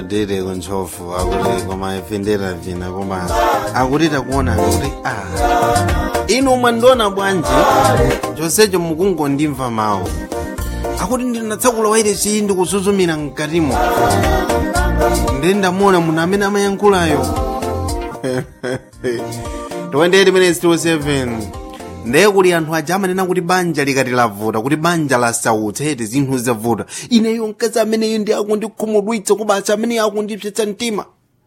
dere kunchofu akuti koma ifendera vina koma akuti takuona kuti ah inu mwandiona bwanji chonsecho mukungondimva mawu akuti ndinatsakula waire chii ndikusuzumira mkatimo ndi ndamuona munthu amene amayankhulayo 28 minutes to 7 ndeye kuti anthu aja amanena kuti banja likati lavuta kuti banja lasautsa eti zinthu zavuta ineyo mkazi ameneyo ndi akundikhumudwitsa kubasa ameneyo akundipsetsa mtima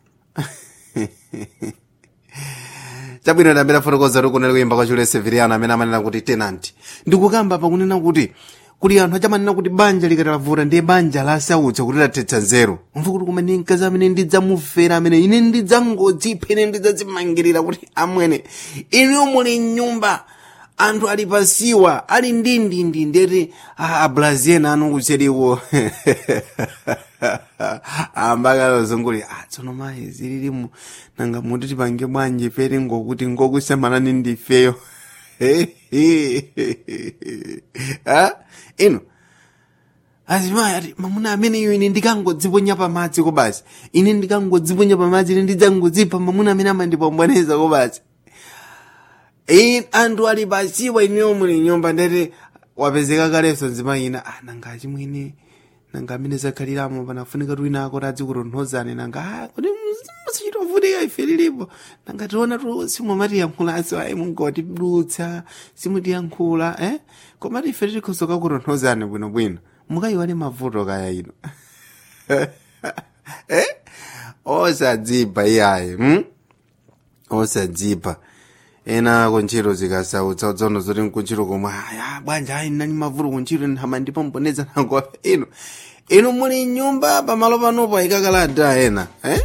chabwino ndambira fotokoza kuti kunali kuyimba kwa chule severiano amene amanena kuti tenant ndikukamba pakunena kuti kuli anthu achamanena kuti banja likati lavuta ndiye banja lasautsa kuti lathetsa nzeru mva kuti kumene mkazi amene ndidzamufera amene ine ndidzangodzipha ine ndidzadzimangirira kuti amwene inu muli mnyumba anthu ali pasiwa ali ndindindi ndeti abrazien anu kucheriwo ambakalozunguli ah tsono mayi zililimu nanga muti tipange bwanji peri ngokuti ngokusamanani ndifeyo ha ino azimayi ati mamuna ameneyo ine ndikangodziponya pamadzi kobasi ine ndikangodziponya pamadzi ine ndidzangodzipha mamuna amene amandipomboneza kobasi in anthu ali pasiwa ineyo muli nyumba ndeti wapezeka kalenso nzimayi ina ah nanga achimwene nanga amene zakhaliramo panafunika tuwina ako tadzikutonthozani nanga ah kuti musichitovutika ife lilipo nanga tiona tu simumatiyankhulaso ayi mungotidutsa simutiyankhula eh komati ife tilikhosoka kutonthozani bwinobwino mukayiwale mavuto kaya ino eh osadzipa iyayi hm? osadzipa ena kuntchito zikasautsa tsono zoti nkuntchito komwe aya bwanja ayi nani mavuto kuntchito nhama ndipo mponeza nango ino inu muli nyumba pamalo panopo ayikakalata ena eh?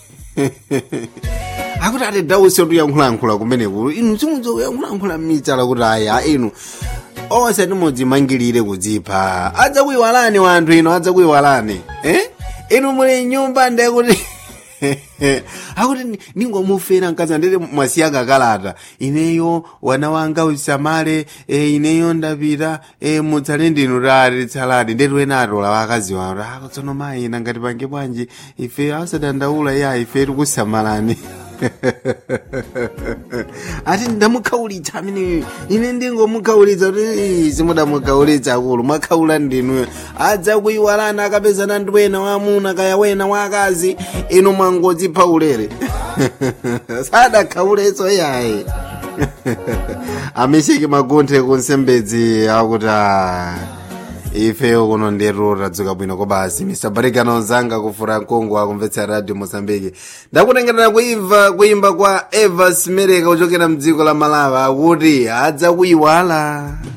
akuti ati dawusi otuyankhulayankhula kumeneku inu simudzokuyankhulayankhula mitsala kuti aya inu onse timodzimangirire kudzipha adzakuyiwalani wanthu ino adzakuyiwalani eh? inu muli nyumba ndekuti akuti ningomufera mkazi ndete mwasiya kakalata ineyo wana wanga usamale e, ineyo ndapita e, mutsale ndinu tali tsaladi ndeti wena atola wakazi wano ako tsono mayi nangati pange bwanji ife asadandaula ya ife tikusamalani ati ndamukhaulitsa ameneyo ine ndingomukhaulitsa kuti simudamukhaulitsa akulu mwakhaula ndinuyo adza kuyiwalana akapezana ndi wena wamuna kaya wena wakazi inu mwangodzipha ulere sadakhauletso yayi amisheki magunthe kunsembedzi akuti ifeyo kuno nderu tadzuka bwino kobasi misabarikano zanga kufura mkongo akumvetsa radio mozambiki ndakutengerera kuimva kuimba kwa eva smereka kuchokera mdziko la malawi akuti adza kuyiwala